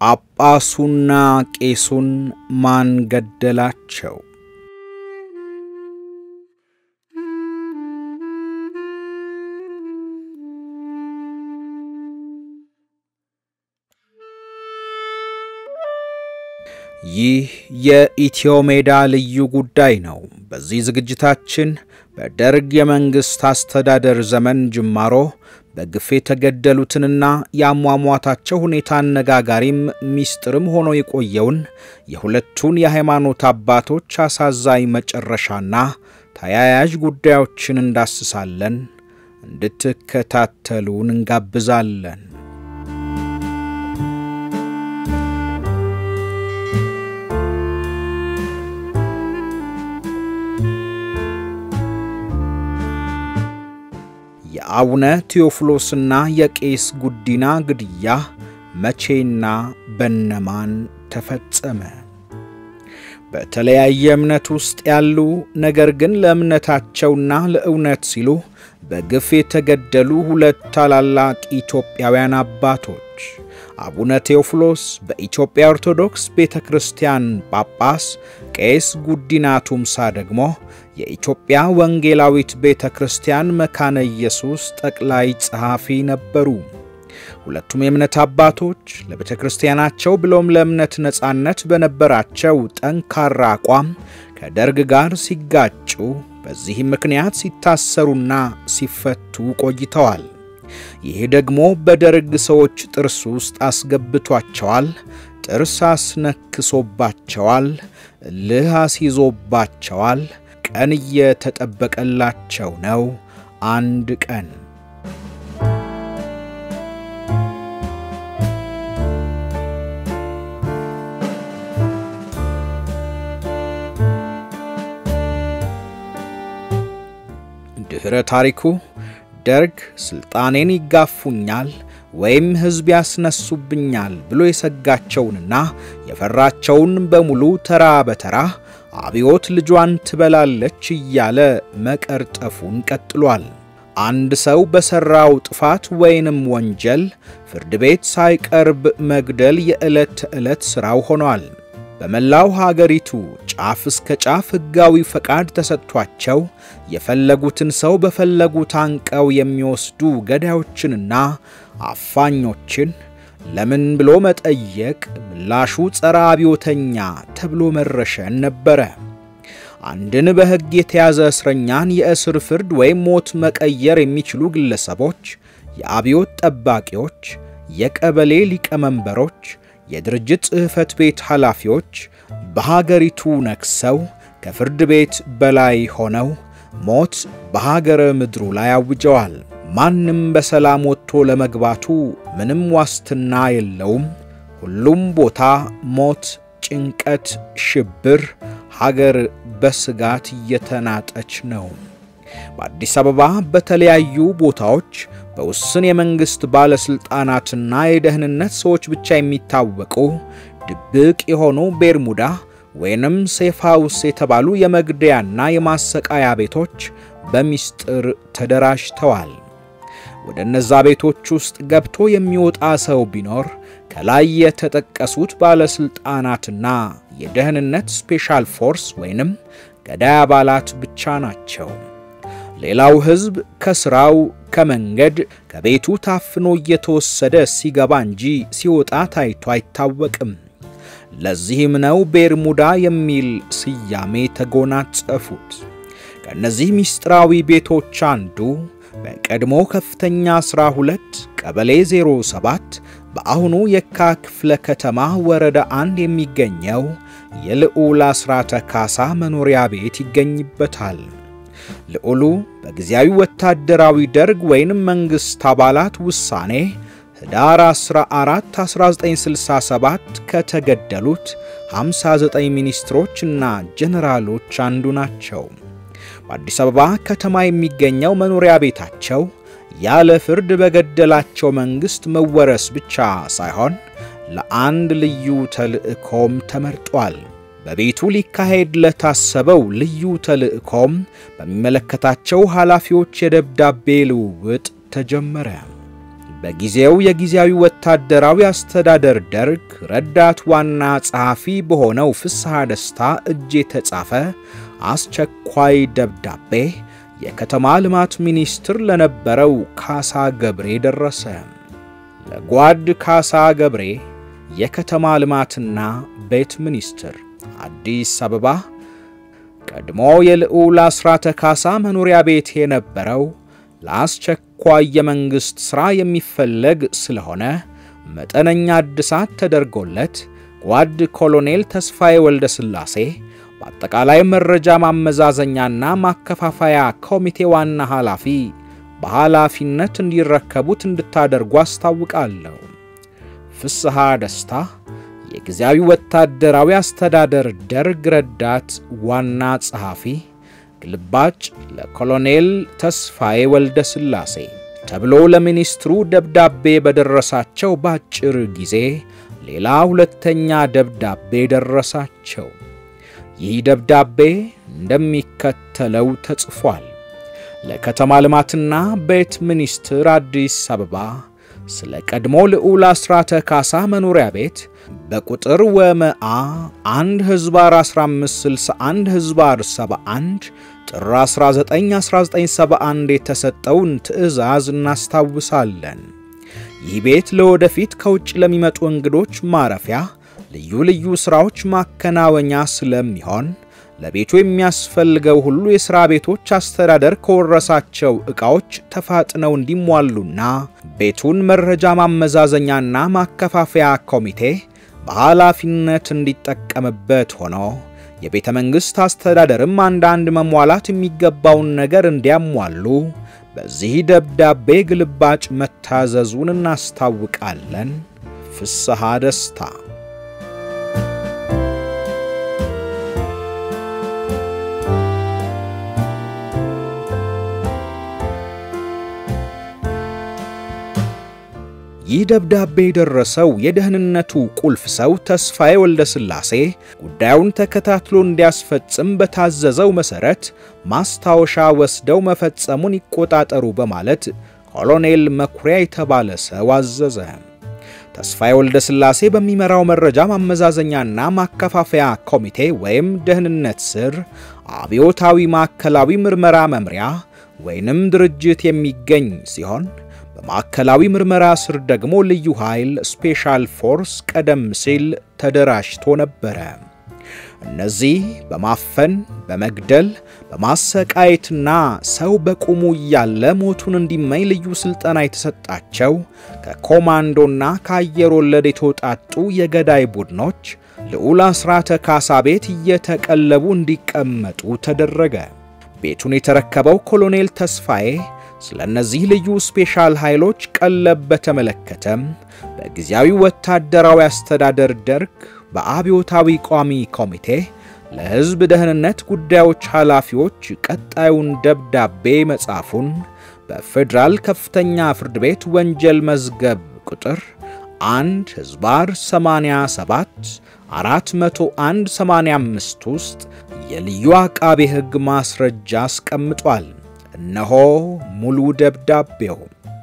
ጳጳሱና ቄሱን ማን ገደላቸው? ይህ የኢትዮ ሜዳ ልዩ ጉዳይ ነው። በዚህ ዝግጅታችን በደርግ የመንግሥት አስተዳደር ዘመን ጅማሮ በግፍ የተገደሉትንና የአሟሟታቸው ሁኔታ አነጋጋሪም ሚስጥርም ሆኖ የቆየውን የሁለቱን የሃይማኖት አባቶች አሳዛኝ መጨረሻና ተያያዥ ጉዳዮችን እንዳስሳለን። እንድትከታተሉን እንጋብዛለን። የአቡነ ቴዎፍሎስና የቄስ ጉዲና ግድያ መቼና በነማን ተፈጸመ? በተለያየ እምነት ውስጥ ያሉ ነገር ግን ለእምነታቸውና ለእውነት ሲሉ በግፍ የተገደሉ ሁለት ታላላቅ ኢትዮጵያውያን አባቶች አቡነ ቴዎፍሎስ በኢትዮጵያ ኦርቶዶክስ ቤተ ክርስቲያን ጳጳስ፣ ቄስ ጉዲና ቱምሳ ደግሞ የኢትዮጵያ ወንጌላዊት ቤተ ክርስቲያን መካነ ኢየሱስ ጠቅላይ ጸሐፊ ነበሩ። ሁለቱም የእምነት አባቶች ለቤተ ክርስቲያናቸው ብሎም ለእምነት ነጻነት በነበራቸው ጠንካራ አቋም ከደርግ ጋር ሲጋጩ፣ በዚህም ምክንያት ሲታሰሩና ሲፈቱ ቆይተዋል። ይህ ደግሞ በደርግ ሰዎች ጥርስ ውስጥ አስገብቷቸዋል፣ ጥርስ አስነክሶባቸዋል፣ እልህ አስይዞባቸዋል። ቀን እየተጠበቀላቸው ነው። አንድ ቀን ድኅረ ታሪኩ ደርግ ስልጣኔን ይጋፉኛል ወይም ሕዝብ ያስነሱብኛል ብሎ የሰጋቸውንና የፈራቸውን በሙሉ ተራ በተራ አብዮት ልጇን ትበላለች እያለ መቀርጠፉን ቀጥሏል። አንድ ሰው በሠራው ጥፋት ወይንም ወንጀል ፍርድ ቤት ሳይቀርብ መግደል የዕለት ተዕለት ሥራው ሆኗል። በመላው ሀገሪቱ ጫፍ እስከ ጫፍ ሕጋዊ ፈቃድ ተሰጥቷቸው የፈለጉትን ሰው በፈለጉት አንቀው የሚወስዱ ገዳዮችንና አፋኞችን ለምን ብሎ መጠየቅ ምላሹ ጸረ አብዮተኛ ተብሎ መረሸን ነበረ። አንድን በሕግ የተያዘ እስረኛን የእስር ፍርድ ወይም ሞት መቀየር የሚችሉ ግለሰቦች፣ የአብዮት ጠባቂዎች፣ የቀበሌ ሊቀመንበሮች፣ የድርጅት ጽሕፈት ቤት ኃላፊዎች በሀገሪቱ ነግሰው ከፍርድ ቤት በላይ ሆነው ሞት በሀገረ ምድሩ ላይ አውጀዋል። ማንም በሰላም ወጥቶ ለመግባቱ ምንም ዋስትና የለውም። ሁሉም ቦታ ሞት፣ ጭንቀት፣ ሽብር፣ ሀገር በስጋት እየተናጠች ነው። በአዲስ አበባ በተለያዩ ቦታዎች በውስን የመንግሥት ባለሥልጣናትና የደህንነት ሰዎች ብቻ የሚታወቁ ድብቅ የሆኑ ቤርሙዳ ወይንም ሴፍ ሃውስ የተባሉ የመግደያና የማሰቃያ ቤቶች በሚስጥር ተደራጅተዋል። ወደ እነዛ ቤቶች ውስጥ ገብቶ የሚወጣ ሰው ቢኖር ከላይ የተጠቀሱት ባለሥልጣናትና የደህንነት ስፔሻል ፎርስ ወይንም ገዳይ አባላት ብቻ ናቸው። ሌላው ሕዝብ ከሥራው፣ ከመንገድ፣ ከቤቱ ታፍኖ እየተወሰደ ሲገባ እንጂ ሲወጣ ታይቶ አይታወቅም። ለዚህም ነው ቤርሙዳ የሚል ስያሜ ተጎናጸፉት። ከእነዚህ ምስጢራዊ ቤቶች አንዱ በቀድሞ ከፍተኛ 12 ቀበሌ 07 በአሁኑ የካ ክፍለ ከተማ ወረዳ አንድ የሚገኘው የልዑል አስራተ ካሳ መኖሪያ ቤት ይገኝበታል። ልዑሉ በጊዜያዊ ወታደራዊ ደርግ ወይንም መንግሥት አባላት ውሳኔ ህዳር 14 1967 ከተገደሉት 59 ሚኒስትሮች እና ጀነራሎች አንዱ ናቸው። በአዲስ አበባ ከተማ የሚገኘው መኖሪያ ቤታቸው ያለ ፍርድ በገደላቸው መንግሥት መወረስ ብቻ ሳይሆን ለአንድ ልዩ ተልእኮም ተመርጧል። በቤቱ ሊካሄድ ለታሰበው ልዩ ተልእኮም በሚመለከታቸው ኃላፊዎች የደብዳቤ ልውውጥ ተጀመረ። በጊዜው የጊዜያዊ ወታደራዊ አስተዳደር ደርግ ረዳት ዋና ጸሐፊ በሆነው ፍስሐ ደስታ እጅ የተጻፈ አስቸኳይ ደብዳቤ የከተማ ልማት ሚኒስትር ለነበረው ካሳ ገብሬ ደረሰ። ለጓድ ካሳ ገብሬ የከተማ ልማትና ቤት ሚኒስትር አዲስ አበባ ቀድሞ የልዑል አስራተ ካሳ መኖሪያ ቤት የነበረው ለአስቸኳይ የመንግሥት ሥራ የሚፈለግ ስለሆነ መጠነኛ እድሳት ተደርጎለት ጓድ ኮሎኔል ተስፋዬ ወልደ ሥላሴ በአጠቃላይ መረጃ ማመዛዘኛና ማከፋፈያ ኮሚቴ ዋና ኃላፊ በኃላፊነት እንዲረከቡት እንድታደርጉ አስታውቃለሁ። ፍስሐ ደስታ የጊዜያዊ ወታደራዊ አስተዳደር ደርግ ረዳት ዋና ጸሐፊ ግልባጭ ለኮሎኔል ተስፋዬ ወልደ ሥላሴ ተብሎ ለሚኒስትሩ ደብዳቤ በደረሳቸው በአጭር ጊዜ ሌላ ሁለተኛ ደብዳቤ ደረሳቸው። ይህ ደብዳቤ እንደሚከተለው ተጽፏል። ለከተማ ልማትና ቤት ሚኒስትር አዲስ አበባ ስለ ቀድሞ ልዑል አስራተ ካሳ መኖሪያ ቤት በቁጥር ወመአ 1 ህዝባር 1561 ህዝባር 71 ጥር 19 1971 የተሰጠውን ትዕዛዝ እናስታውሳለን። ይህ ቤት ለወደፊት ከውጭ ለሚመጡ እንግዶች ማረፊያ፣ ልዩ ልዩ ሥራዎች ማከናወኛ ስለሚሆን ለቤቱ የሚያስፈልገው ሁሉ የሥራ ቤቶች አስተዳደር ከወረሳቸው ዕቃዎች ተፋጥነው እንዲሟሉና ቤቱን መረጃ ማመዛዘኛና ማከፋፈያ ኮሚቴ በኃላፊነት እንዲጠቀምበት ሆኖ የቤተ መንግሥት አስተዳደርም አንዳንድ መሟላት የሚገባውን ነገር እንዲያሟሉ በዚህ ደብዳቤ ግልባጭ መታዘዙን እናስታውቃለን። ፍስሐ ደስታ ይህ ደብዳቤ የደረሰው የደህንነቱ ቁልፍ ሰው ተስፋዬ ወልደ ሥላሴ ጉዳዩን ተከታትሎ እንዲያስፈጽም በታዘዘው መሠረት ማስታወሻ ወስደው መፈጸሙን ይቆጣጠሩ በማለት ኮሎኔል መኩሪያ የተባለ ሰው አዘዘ። ተስፋዬ ወልደ ሥላሴ በሚመራው መረጃ ማመዛዘኛና ማከፋፈያ ኮሚቴ ወይም ደህንነት ስር አብዮታዊ ማዕከላዊ ምርመራ መምሪያ ወይንም ድርጅት የሚገኝ ሲሆን በማዕከላዊ ምርመራ ስር ደግሞ ልዩ ኃይል ስፔሻል ፎርስ ቀደም ሲል ተደራጅቶ ነበረ። እነዚህ በማፈን በመግደል በማሰቃየትና ሰው በቁሙ እያለ ሞቱን እንዲመኝ ልዩ ሥልጠና የተሰጣቸው ከኮማንዶና ከአየር ወለድ የተውጣጡ የገዳይ ቡድኖች ልዑል አስራተ ካሳ ቤት እየተቀለቡ እንዲቀመጡ ተደረገ። ቤቱን የተረከበው ኮሎኔል ተስፋዬ ስለ እነዚህ ልዩ ስፔሻል ኃይሎች ቀለብ በተመለከተም በጊዜያዊ ወታደራዊ አስተዳደር ደርግ በአብዮታዊ ቋሚ ኮሚቴ ለሕዝብ ደህንነት ጉዳዮች ኃላፊዎች ቀጣዩን ደብዳቤ መጻፉን በፌዴራል ከፍተኛ ፍርድ ቤት ወንጀል መዝገብ ቁጥር 1 ሕዝባር 87 401 85 ውስጥ የልዩ አቃቤ ሕግ ማስረጃ አስቀምጧል። እነሆ ሙሉ ደብዳቤው።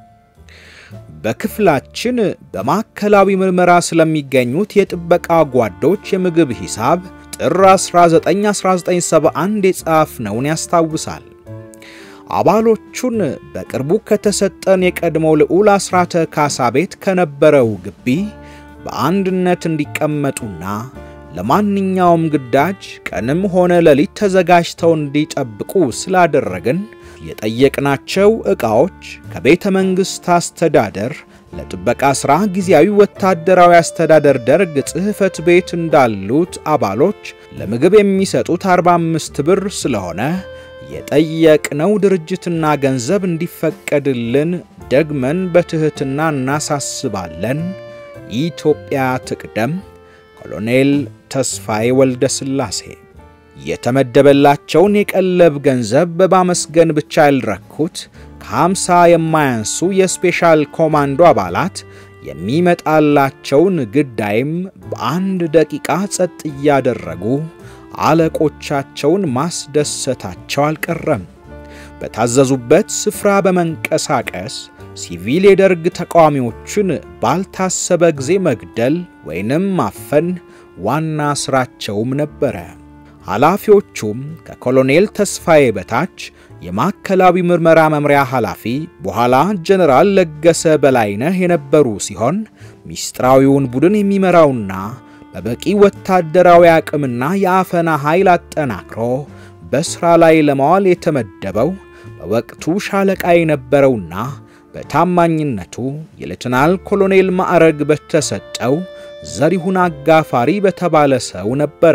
በክፍላችን በማዕከላዊ ምርመራ ስለሚገኙት የጥበቃ ጓዶች የምግብ ሂሳብ ጥር 19 1971 የጻፍነውን ያስታውሳል። አባሎቹን በቅርቡ ከተሰጠን የቀድሞ ልዑል አስራተ ካሳ ቤት ከነበረው ግቢ በአንድነት እንዲቀመጡና ለማንኛውም ግዳጅ ቀንም ሆነ ሌሊት ተዘጋጅተው እንዲጠብቁ ስላደረግን የጠየቅናቸው ዕቃዎች ከቤተ መንግሥት አስተዳደር ለጥበቃ ሥራ ጊዜያዊ ወታደራዊ አስተዳደር ደርግ ጽሕፈት ቤት እንዳሉት አባሎች ለምግብ የሚሰጡት 45 ብር ስለሆነ የጠየቅነው ድርጅትና ገንዘብ እንዲፈቀድልን ደግመን በትሕትና እናሳስባለን። ኢትዮጵያ ትቅደም። ኮሎኔል ተስፋዬ ወልደ ሥላሴ የተመደበላቸውን የቀለብ ገንዘብ በማመስገን ብቻ ያልረኩት ከሃምሳ የማያንሱ የስፔሻል ኮማንዶ አባላት የሚመጣላቸውን ግዳይም በአንድ ደቂቃ ጸጥ እያደረጉ አለቆቻቸውን ማስደሰታቸው አልቀረም። በታዘዙበት ስፍራ በመንቀሳቀስ ሲቪል የደርግ ተቃዋሚዎችን ባልታሰበ ጊዜ መግደል ወይንም ማፈን ዋና ሥራቸውም ነበረ። ኃላፊዎቹም ከኮሎኔል ተስፋዬ በታች የማዕከላዊ ምርመራ መምሪያ ኃላፊ በኋላ ጀነራል ለገሰ በላይነህ የነበሩ ሲሆን ሚስጥራዊውን ቡድን የሚመራውና በበቂ ወታደራዊ አቅምና የአፈና ኃይል አጠናክሮ በሥራ ላይ ለማዋል የተመደበው በወቅቱ ሻለቃ የነበረውና በታማኝነቱ የሌተናል ኮሎኔል ማዕረግ በተሰጠው ዘሪሁን አጋፋሪ በተባለ ሰው ነበረ።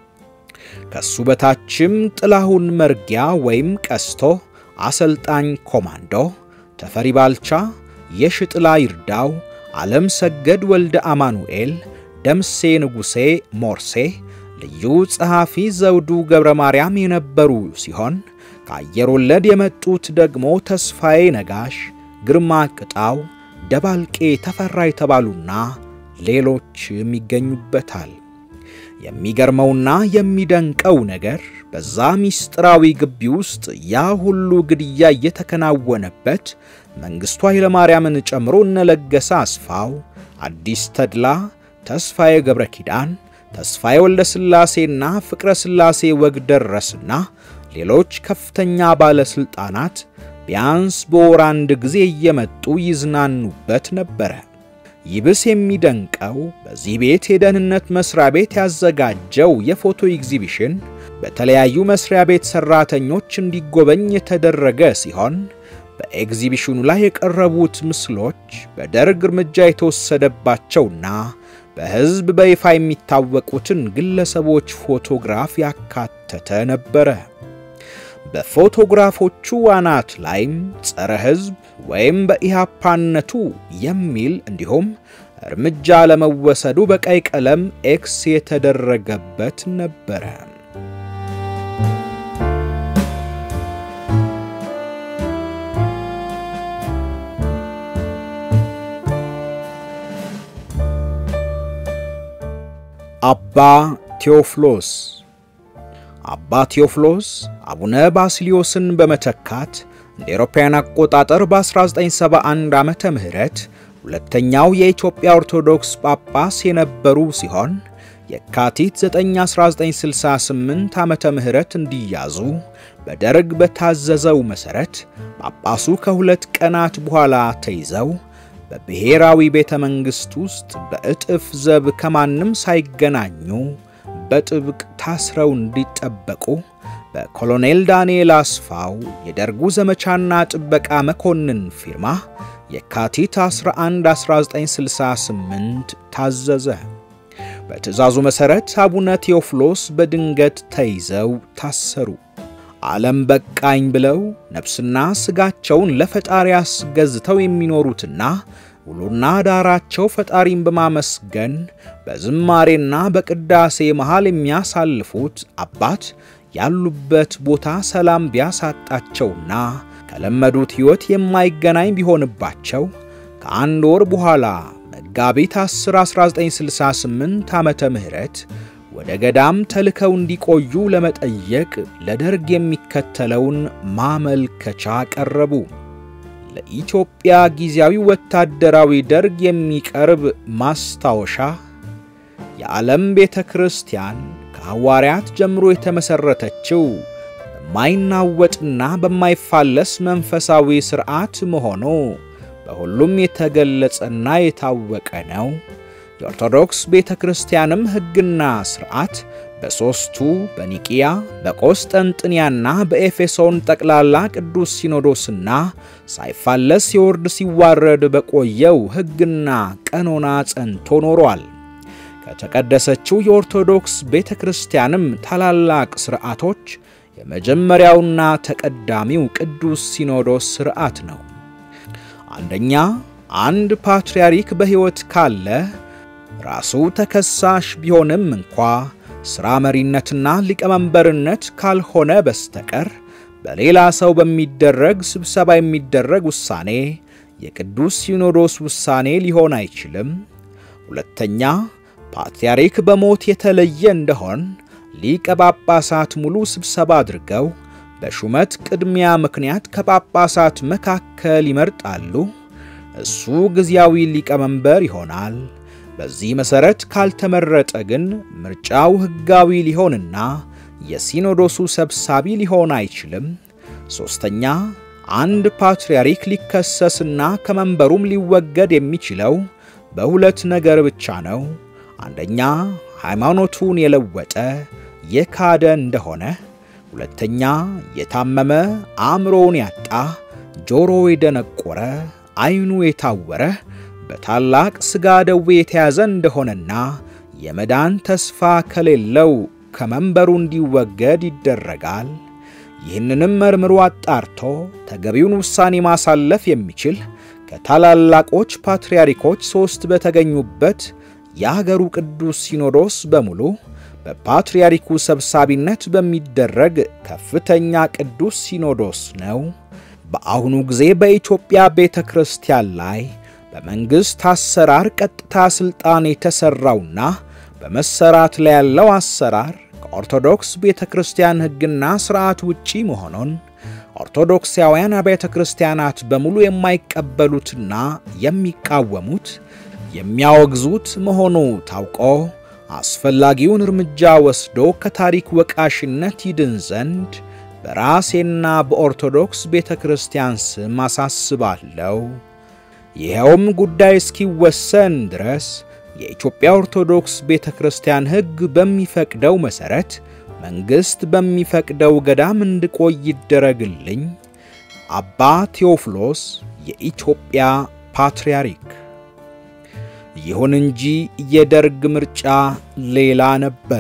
ከሱ በታችም ጥላሁን መርጊያ ወይም ቀስቶ አሰልጣኝ ኮማንዶ፣ ተፈሪ ባልቻ፣ የሽጥላ ይርዳው፣ ዓለም ሰገድ ወልደ አማኑኤል፣ ደምሴ ንጉሴ ሞርሴ፣ ልዩ ጸሐፊ ዘውዱ ገብረ ማርያም የነበሩ ሲሆን ከአየር ወለድ የመጡት ደግሞ ተስፋዬ ነጋሽ፣ ግርማ ቅጣው፣ ደባልቄ ተፈራ የተባሉና ሌሎችም ይገኙበታል። የሚገርመውና የሚደንቀው ነገር በዛ ሚስጥራዊ ግቢ ውስጥ ያ ሁሉ ግድያ እየተከናወነበት መንግሥቱ ኃይለማርያምን ጨምሮ እነለገሰ አስፋው፣ አዲስ ተድላ፣ ተስፋዬ ገብረ ኪዳን፣ ተስፋዬ ወልደ ሥላሴና ፍቅረ ሥላሴ ወግደረስና ሌሎች ከፍተኛ ባለሥልጣናት ቢያንስ በወር አንድ ጊዜ እየመጡ ይዝናኑበት ነበረ። ይብስ የሚደንቀው በዚህ ቤት የደህንነት መስሪያ ቤት ያዘጋጀው የፎቶ ኤግዚቢሽን በተለያዩ መስሪያ ቤት ሰራተኞች እንዲጎበኝ የተደረገ ሲሆን በኤግዚቢሽኑ ላይ የቀረቡት ምስሎች በደርግ እርምጃ የተወሰደባቸውና በሕዝብ በይፋ የሚታወቁትን ግለሰቦች ፎቶግራፍ ያካተተ ነበረ። በፎቶግራፎቹ አናት ላይም ጸረ ሕዝብ ወይም በኢሃፓነቱ የሚል እንዲሁም እርምጃ ለመወሰዱ በቀይ ቀለም ኤክስ የተደረገበት ነበረ። አባ ቴዎፍሎስ አባ ቴዎፍሎስ አቡነ ባስልዮስን በመተካት እንደ አውሮፓውያን አቆጣጠር በ1971 ዓመተ ምህረት ሁለተኛው የኢትዮጵያ ኦርቶዶክስ ጳጳስ የነበሩ ሲሆን የካቲት 9 1968 ዓመተ ምህረት እንዲያዙ በደርግ በታዘዘው መሠረት ጳጳሱ ከሁለት ቀናት በኋላ ተይዘው በብሔራዊ ቤተ መንግሥት ውስጥ በእጥፍ ዘብ ከማንም ሳይገናኙ በጥብቅ ታስረው እንዲጠበቁ በኮሎኔል ዳንኤል አስፋው የደርጉ ዘመቻና ጥበቃ መኮንን ፊርማ የካቲት 11 1968 ታዘዘ። በትእዛዙ መሠረት አቡነ ቴዎፍሎስ በድንገት ተይዘው ታሰሩ። ዓለም በቃኝ ብለው ነፍስና ሥጋቸውን ለፈጣሪ አስገዝተው የሚኖሩትና ውሎና ዳራቸው ፈጣሪን በማመስገን በዝማሬና በቅዳሴ መሃል የሚያሳልፉት አባት ያሉበት ቦታ ሰላም ቢያሳጣቸውና ከለመዱት ሕይወት የማይገናኝ ቢሆንባቸው ከአንድ ወር በኋላ መጋቢት 10 1968 ዓመተ ምህረት ወደ ገዳም ተልከው እንዲቆዩ ለመጠየቅ ለደርግ የሚከተለውን ማመልከቻ ቀረቡ። ለኢትዮጵያ ጊዜያዊ ወታደራዊ ደርግ የሚቀርብ ማስታወሻ የዓለም ቤተ ክርስቲያን ከሐዋርያት ጀምሮ የተመሠረተችው በማይናወጥና በማይፋለስ መንፈሳዊ ሥርዓት መሆኑ በሁሉም የተገለጸና የታወቀ ነው። የኦርቶዶክስ ቤተ ክርስቲያንም ሕግና ሥርዓት በሦስቱ በኒቂያ በቆስጠንጥንያና በኤፌሶን ጠቅላላ ቅዱስ ሲኖዶስና ሳይፋለስ ሲወርድ ሲዋረድ በቆየው ሕግና ቀኖና ጸንቶ ኖሯል። ከተቀደሰችው የኦርቶዶክስ ቤተ ክርስቲያንም ታላላቅ ሥርዓቶች የመጀመሪያውና ተቀዳሚው ቅዱስ ሲኖዶስ ሥርዓት ነው። አንደኛ፣ አንድ ፓትርያርክ በሕይወት ካለ ራሱ ተከሳሽ ቢሆንም እንኳ ሥራ መሪነትና ሊቀመንበርነት ካልሆነ በስተቀር በሌላ ሰው በሚደረግ ስብሰባ የሚደረግ ውሳኔ የቅዱስ ሲኖዶስ ውሳኔ ሊሆን አይችልም። ሁለተኛ ፓትርያርክ በሞት የተለየ እንደሆን ሊቀ ጳጳሳት ሙሉ ስብሰባ አድርገው በሹመት ቅድሚያ ምክንያት ከጳጳሳት መካከል ይመርጣሉ። እሱ ጊዜያዊ ሊቀመንበር ይሆናል። በዚህ መሠረት ካልተመረጠ ግን ምርጫው ሕጋዊ ሊሆንና የሲኖዶሱ ሰብሳቢ ሊሆን አይችልም። ሦስተኛ አንድ ፓትርያርክ ሊከሰስና ከመንበሩም ሊወገድ የሚችለው በሁለት ነገር ብቻ ነው። አንደኛ ሃይማኖቱን የለወጠ የካደ እንደሆነ፣ ሁለተኛ የታመመ አእምሮውን ያጣ ጆሮ የደነቆረ ዓይኑ የታወረ በታላቅ ሥጋ ደዌ የተያዘ እንደሆነና የመዳን ተስፋ ከሌለው ከመንበሩ እንዲወገድ ይደረጋል። ይህንንም መርምሮ አጣርቶ ተገቢውን ውሳኔ ማሳለፍ የሚችል ከታላላቆች ፓትርያርኮች ሦስት በተገኙበት የአገሩ ቅዱስ ሲኖዶስ በሙሉ በፓትርያርኩ ሰብሳቢነት በሚደረግ ከፍተኛ ቅዱስ ሲኖዶስ ነው። በአሁኑ ጊዜ በኢትዮጵያ ቤተ ክርስቲያን ላይ በመንግሥት አሰራር ቀጥታ ሥልጣን የተሠራውና በመሰራት ላይ ያለው አሰራር ከኦርቶዶክስ ቤተ ክርስቲያን ሕግና ሥርዓት ውጪ መሆኑን ኦርቶዶክሳውያን አብያተ ክርስቲያናት በሙሉ የማይቀበሉትና የሚቃወሙት የሚያወግዙት መሆኑ ታውቆ አስፈላጊውን እርምጃ ወስዶ ከታሪክ ወቃሽነት ይድን ዘንድ በራሴና በኦርቶዶክስ ቤተ ክርስቲያን ስም አሳስባለሁ። ይኸውም ጉዳይ እስኪወሰን ድረስ የኢትዮጵያ ኦርቶዶክስ ቤተ ክርስቲያን ሕግ በሚፈቅደው መሠረት መንግሥት በሚፈቅደው ገዳም እንድቆይ ይደረግልኝ። አባ ቴዎፍሎስ የኢትዮጵያ ፓትርያርክ። ይሁን እንጂ የደርግ ምርጫ ሌላ ነበረ።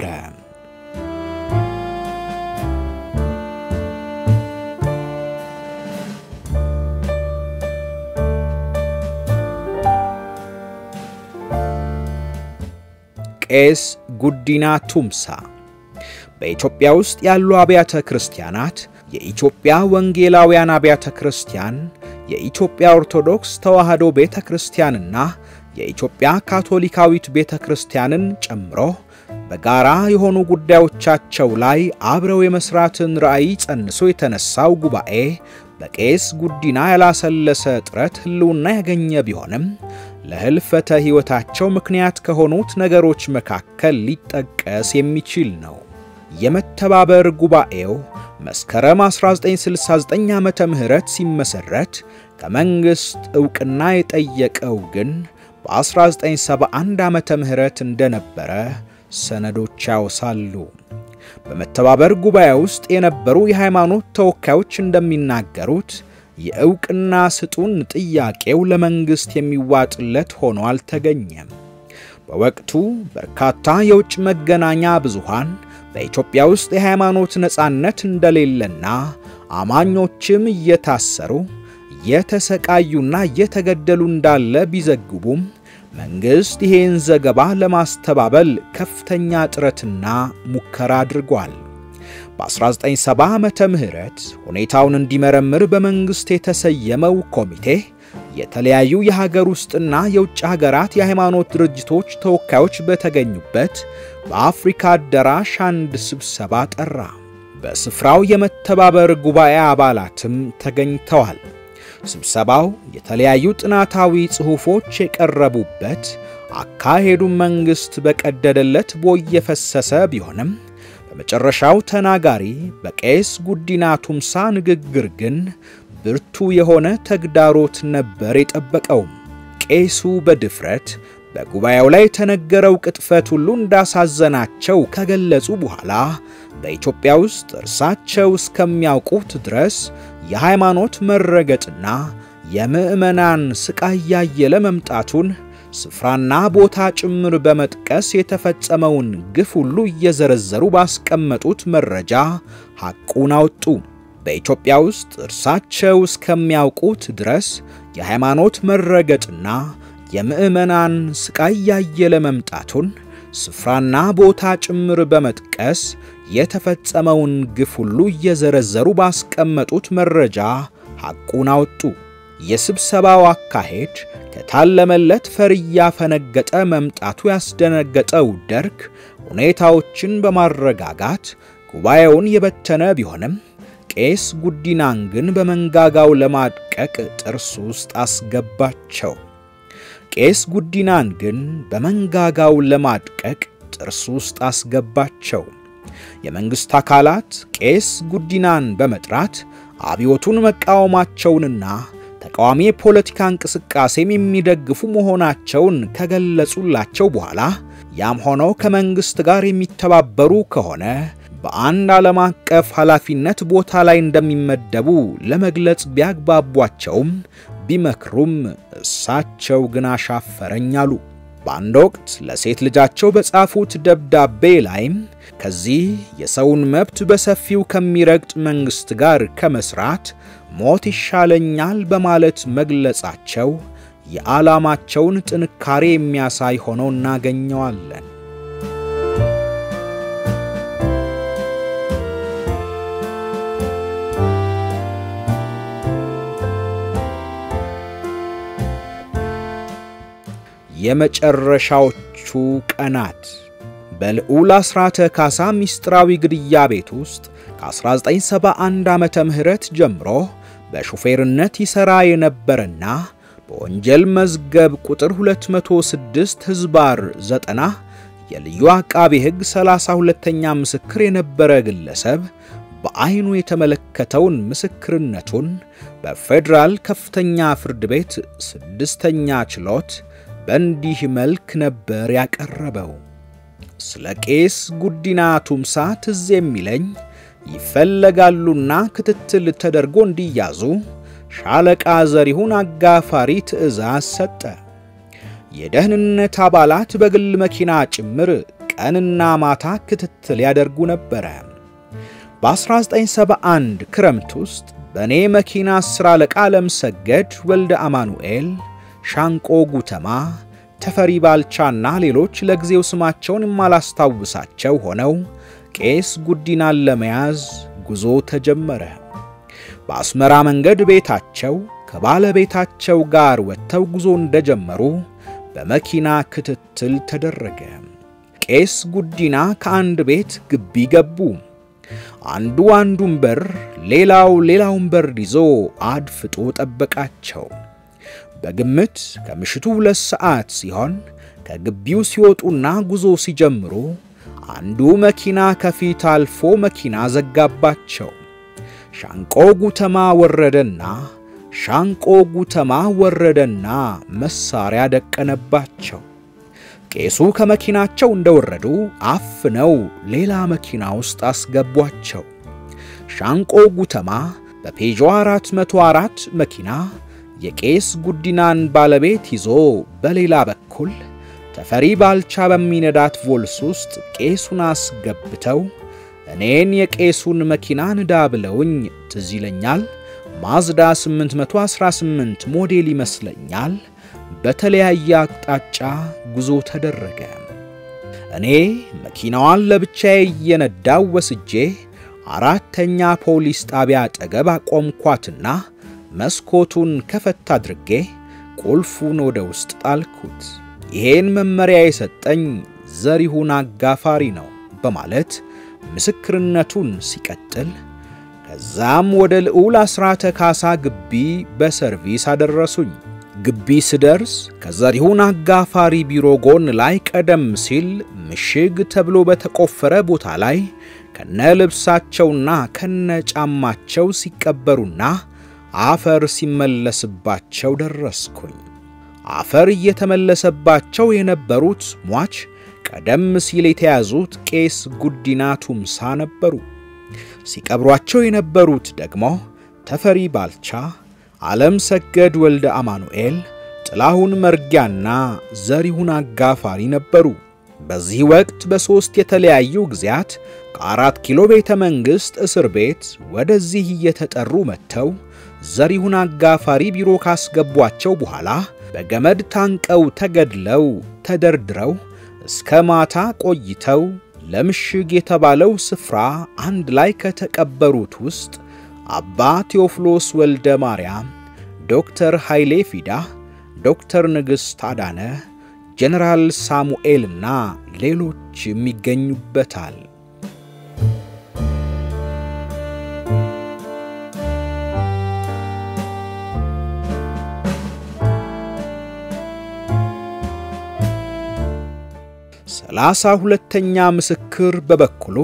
ቄስ ጉዲና ቱምሳ በኢትዮጵያ ውስጥ ያሉ አብያተ ክርስቲያናት የኢትዮጵያ ወንጌላውያን አብያተ ክርስቲያን፣ የኢትዮጵያ ኦርቶዶክስ ተዋሕዶ ቤተ ክርስቲያንና የኢትዮጵያ ካቶሊካዊት ቤተ ክርስቲያንን ጨምሮ በጋራ የሆኑ ጉዳዮቻቸው ላይ አብረው የመሥራትን ራዕይ ጸንሶ የተነሳው ጉባኤ በቄስ ጉዲና ያላሰለሰ ጥረት ሕልውና ያገኘ ቢሆንም ለሕልፈተ ሕይወታቸው ምክንያት ከሆኑት ነገሮች መካከል ሊጠቀስ የሚችል ነው። የመተባበር ጉባኤው መስከረም 1969 ዓመተ ምህረት ሲመሰረት ከመንግሥት ዕውቅና የጠየቀው ግን በ1971 ዓመተ ምህረት እንደነበረ ሰነዶች ያወሳሉ። በመተባበር ጉባኤ ውስጥ የነበሩ የሃይማኖት ተወካዮች እንደሚናገሩት የዕውቅና ስጡን ጥያቄው ለመንግሥት የሚዋጥለት ሆኖ አልተገኘም። በወቅቱ በርካታ የውጭ መገናኛ ብዙሃን በኢትዮጵያ ውስጥ የሃይማኖት ነጻነት እንደሌለና አማኞችም እየታሰሩ እየተሰቃዩና እየተገደሉ እንዳለ ቢዘግቡም መንግሥት ይሄን ዘገባ ለማስተባበል ከፍተኛ ጥረትና ሙከራ አድርጓል። በ1970 ዓመተ ምህረት ሁኔታውን እንዲመረምር በመንግሥት የተሰየመው ኮሚቴ የተለያዩ የሀገር ውስጥና የውጭ ሀገራት የሃይማኖት ድርጅቶች ተወካዮች በተገኙበት በአፍሪካ አዳራሽ አንድ ስብሰባ ጠራ። በስፍራው የመተባበር ጉባኤ አባላትም ተገኝተዋል። ስብሰባው የተለያዩ ጥናታዊ ጽሑፎች የቀረቡበት፣ አካሄዱን መንግሥት በቀደደለት ቦይ የፈሰሰ ቢሆንም በመጨረሻው ተናጋሪ በቄስ ጉዲና ቱምሳ ንግግር ግን ብርቱ የሆነ ተግዳሮት ነበር የጠበቀውም። ቄሱ በድፍረት በጉባኤው ላይ የተነገረው ቅጥፈት ሁሉ እንዳሳዘናቸው ከገለጹ በኋላ በኢትዮጵያ ውስጥ እርሳቸው እስከሚያውቁት ድረስ የሃይማኖት መረገጥና የምዕመናን ስቃይ ያየለ መምጣቱን ስፍራና ቦታ ጭምር በመጥቀስ የተፈጸመውን ግፍ ሁሉ እየዘረዘሩ ባስቀመጡት መረጃ ሐቁን አወጡ። በኢትዮጵያ ውስጥ እርሳቸው እስከሚያውቁት ድረስ የሃይማኖት መረገጥና የምዕመናን ስቃይ ያየለ መምጣቱን ስፍራና ቦታ ጭምር በመጥቀስ የተፈጸመውን ግፍ ሁሉ እየዘረዘሩ ባስቀመጡት መረጃ ሐቁን አወጡ። የስብሰባው አካሄድ ከታለመለት ፈር እያፈነገጠ መምጣቱ ያስደነገጠው ደርግ ሁኔታዎችን በማረጋጋት ጉባኤውን የበተነ ቢሆንም ቄስ ጉዲናን ግን በመንጋጋው ለማድቀቅ ጥርስ ውስጥ አስገባቸው። ቄስ ጉዲናን ግን በመንጋጋው ለማድቀቅ ጥርስ ውስጥ አስገባቸው። የመንግሥት አካላት ቄስ ጉዲናን በመጥራት አብዮቱን መቃወማቸውንና ተቃዋሚ የፖለቲካ እንቅስቃሴም የሚደግፉ መሆናቸውን ከገለጹላቸው በኋላ ያም ሆነው ከመንግሥት ጋር የሚተባበሩ ከሆነ በአንድ ዓለም አቀፍ ኃላፊነት ቦታ ላይ እንደሚመደቡ ለመግለጽ ቢያግባቧቸውም ቢመክሩም እሳቸው ግን አሻፈረኝ አሉ። በአንድ ወቅት ለሴት ልጃቸው በጻፉት ደብዳቤ ላይም ከዚህ የሰውን መብት በሰፊው ከሚረግጥ መንግሥት ጋር ከመስራት ሞት ይሻለኛል በማለት መግለጻቸው የዓላማቸውን ጥንካሬ የሚያሳይ ሆኖ እናገኘዋለን። የመጨረሻዎቹ ቀናት በልዑል አስራተ ካሳ ምስጢራዊ ግድያ ቤት ውስጥ ከ1971 ዓመተ ምህረት ጀምሮ በሹፌርነት ይሠራ የነበረና በወንጀል መዝገብ ቁጥር 206 ሕዝባር 90 የልዩ አቃቤ ሕግ 32ኛ ምስክር የነበረ ግለሰብ በዐይኑ የተመለከተውን ምስክርነቱን በፌዴራል ከፍተኛ ፍርድ ቤት ስድስተኛ ችሎት በእንዲህ መልክ ነበር ያቀረበው። ስለ ቄስ ጉዲና ቱምሳ ትዝ የሚለኝ ይፈለጋሉና ክትትል ተደርጎ እንዲያዙ ሻለቃ ዘሪሁን አጋፋሪ ትዕዛዝ ሰጠ። የደህንነት አባላት በግል መኪና ጭምር ቀንና ማታ ክትትል ያደርጉ ነበረ። በ1971 ክረምት ውስጥ በእኔ መኪና አስር አለቃ ለምሰገድ ወልደ አማኑኤል፣ ሻንቆ ጉተማ፣ ተፈሪ ባልቻና ሌሎች ለጊዜው ስማቸውን የማላስታውሳቸው ሆነው ቄስ ጉዲናን ለመያዝ ጉዞ ተጀመረ። በአስመራ መንገድ ቤታቸው ከባለቤታቸው ጋር ወጥተው ጉዞ እንደጀመሩ በመኪና ክትትል ተደረገ። ቄስ ጉዲና ከአንድ ቤት ግቢ ገቡ። አንዱ አንዱን በር፣ ሌላው ሌላውን በር ይዞ አድፍጦ ጠበቃቸው። በግምት ከምሽቱ ሁለት ሰዓት ሲሆን ከግቢው ሲወጡና ጉዞ ሲጀምሩ አንዱ መኪና ከፊት አልፎ መኪና ዘጋባቸው። ሻንቆ ጉተማ ወረደና ሻንቆ ጉተማ ወረደና መሳሪያ ደቀነባቸው። ቄሱ ከመኪናቸው እንደወረዱ አፍነው ሌላ መኪና ውስጥ አስገቧቸው። ሻንቆ ጉተማ በፔዦ 404 መኪና የቄስ ጉዲናን ባለቤት ይዞ በሌላ በኩል ተፈሪ ባልቻ በሚነዳት ቮልስ ውስጥ ቄሱን አስገብተው እኔን የቄሱን መኪና ንዳ ብለውኝ ትዝ ይለኛል። ማዝዳ 818 ሞዴል ይመስለኛል። በተለያየ አቅጣጫ ጉዞ ተደረገ። እኔ መኪናዋን ለብቻዬ እየነዳው ወስጄ አራተኛ ፖሊስ ጣቢያ አጠገብ አቆምኳትና መስኮቱን ከፈት አድርጌ ቁልፉን ወደ ውስጥ ጣልኩት። ይሄን መመሪያ የሰጠኝ ዘሪሁን አጋፋሪ ነው በማለት ምስክርነቱን ሲቀጥል ከዛም ወደ ልዑል አስራተ ካሳ ግቢ በሰርቪስ አደረሱኝ። ግቢ ስደርስ ከዘሪሁን አጋፋሪ ቢሮ ጎን ላይ ቀደም ሲል ምሽግ ተብሎ በተቆፈረ ቦታ ላይ ከነ ልብሳቸውና ከነ ጫማቸው ሲቀበሩና አፈር ሲመለስባቸው ደረስኩኝ። አፈር እየተመለሰባቸው የነበሩት ሟች ቀደም ሲል የተያዙት ቄስ ጉዲና ቱምሳ ነበሩ። ሲቀብሯቸው የነበሩት ደግሞ ተፈሪ ባልቻ፣ ዓለም ሰገድ ወልደ አማኑኤል፣ ጥላሁን መርጊያና ዘሪሁን አጋፋሪ ነበሩ። በዚህ ወቅት በሦስት የተለያዩ ጊዜያት ከአራት ኪሎ ቤተ መንግሥት እስር ቤት ወደዚህ እየተጠሩ መጥተው ዘሪሁን አጋፋሪ ቢሮ ካስገቧቸው በኋላ በገመድ ታንቀው ተገድለው ተደርድረው እስከ ማታ ቆይተው ለምሽግ የተባለው ስፍራ አንድ ላይ ከተቀበሩት ውስጥ አባ ቴዎፍሎስ ወልደ ማርያም፣ ዶክተር ኃይሌ ፊዳ፣ ዶክተር ንግሥት አዳነ፣ ጀነራል ሳሙኤልና ሌሎችም ይገኙበታል። ሰላሳ ሁለተኛ ምስክር በበኩሉ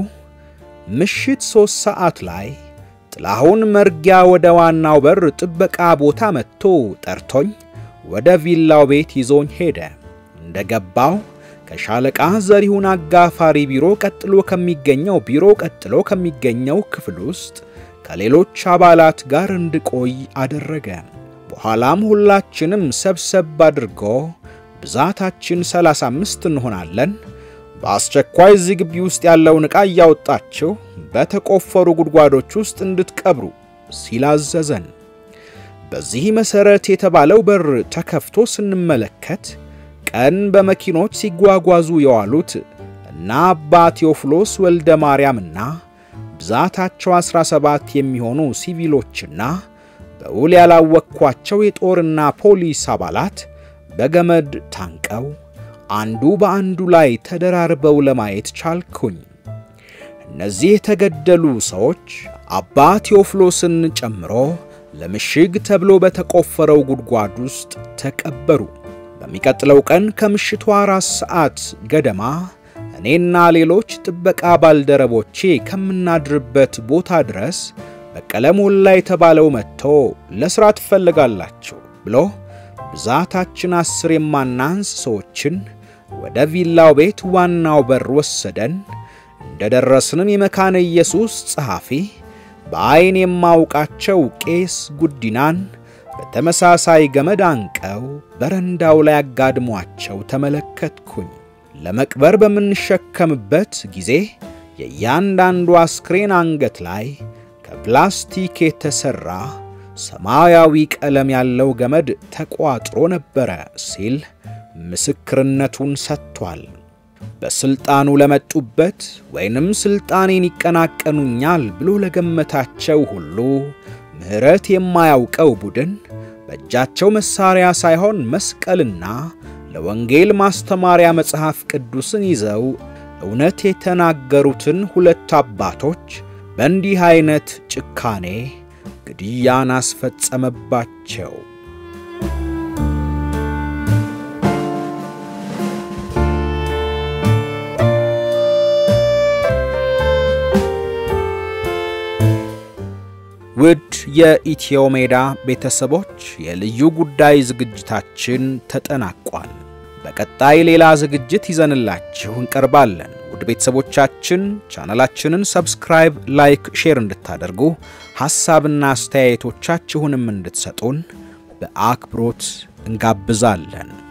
ምሽት ሦስት ሰዓት ላይ ጥላሁን መርጊያ ወደ ዋናው በር ጥበቃ ቦታ መጥቶ ጠርቶኝ ወደ ቪላው ቤት ይዞኝ ሄደ። እንደ ገባው ከሻለቃ ዘሪሁን አጋፋሪ ቢሮ ቀጥሎ ከሚገኘው ቢሮ ቀጥሎ ከሚገኘው ክፍል ውስጥ ከሌሎች አባላት ጋር እንድቆይ አደረገ። በኋላም ሁላችንም ሰብሰብ አድርጎ ብዛታችን 35 እንሆናለን፣ በአስቸኳይ እዚህ ግቢ ውስጥ ያለውን ዕቃ እያወጣችሁ በተቆፈሩ ጉድጓዶች ውስጥ እንድትቀብሩ ሲል አዘዘን። በዚህ መሠረት የተባለው በር ተከፍቶ ስንመለከት ቀን በመኪኖች ሲጓጓዙ የዋሉት እና አባ ቴዎፍሎስ ወልደ ማርያምና ብዛታቸው 17 የሚሆኑ ሲቪሎችና በውል ያላወቅኳቸው የጦርና ፖሊስ አባላት በገመድ ታንቀው አንዱ በአንዱ ላይ ተደራርበው ለማየት ቻልኩኝ። እነዚህ የተገደሉ ሰዎች አባ ቴዎፍሎስን ጨምሮ ለምሽግ ተብሎ በተቆፈረው ጉድጓድ ውስጥ ተቀበሩ። በሚቀጥለው ቀን ከምሽቱ አራት ሰዓት ገደማ እኔና ሌሎች ጥበቃ ባልደረቦቼ ከምናድርበት ቦታ ድረስ በቀለ ሞላ የተባለው መጥቶ ለሥራ ትፈልጋላችሁ ብሎ ብዛታችን አስር የማናንስ ሰዎችን ወደ ቪላው ቤት ዋናው በር ወሰደን። እንደ ደረስንም የመካነ ኢየሱስ ጸሐፊ በዐይን የማውቃቸው ቄስ ጉዲናን በተመሳሳይ ገመድ አንቀው በረንዳው ላይ አጋድሟቸው ተመለከትኩኝ። ለመቅበር በምንሸከምበት ጊዜ የእያንዳንዱ አስክሬን አንገት ላይ ከፕላስቲክ የተሠራ ሰማያዊ ቀለም ያለው ገመድ ተቋጥሮ ነበረ ሲል ምስክርነቱን ሰጥቷል። በሥልጣኑ ለመጡበት ወይንም ሥልጣኔን ይቀናቀኑኛል ብሎ ለገመታቸው ሁሉ ምሕረት የማያውቀው ቡድን በእጃቸው መሣሪያ ሳይሆን መስቀልና ለወንጌል ማስተማሪያ መጽሐፍ ቅዱስን ይዘው እውነት የተናገሩትን ሁለት አባቶች በእንዲህ ዐይነት ጭካኔ ግድያን አስፈጸመባቸው። ውድ የኢትዮ ሜዳ ቤተሰቦች የልዩ ጉዳይ ዝግጅታችን ተጠናቋል። በቀጣይ ሌላ ዝግጅት ይዘንላችሁ እንቀርባለን። ውድ ቤተሰቦቻችን ቻናላችንን ሰብስክራይብ፣ ላይክ፣ ሼር እንድታደርጉ ሐሳብና አስተያየቶቻችሁንም እንድትሰጡን በአክብሮት እንጋብዛለን።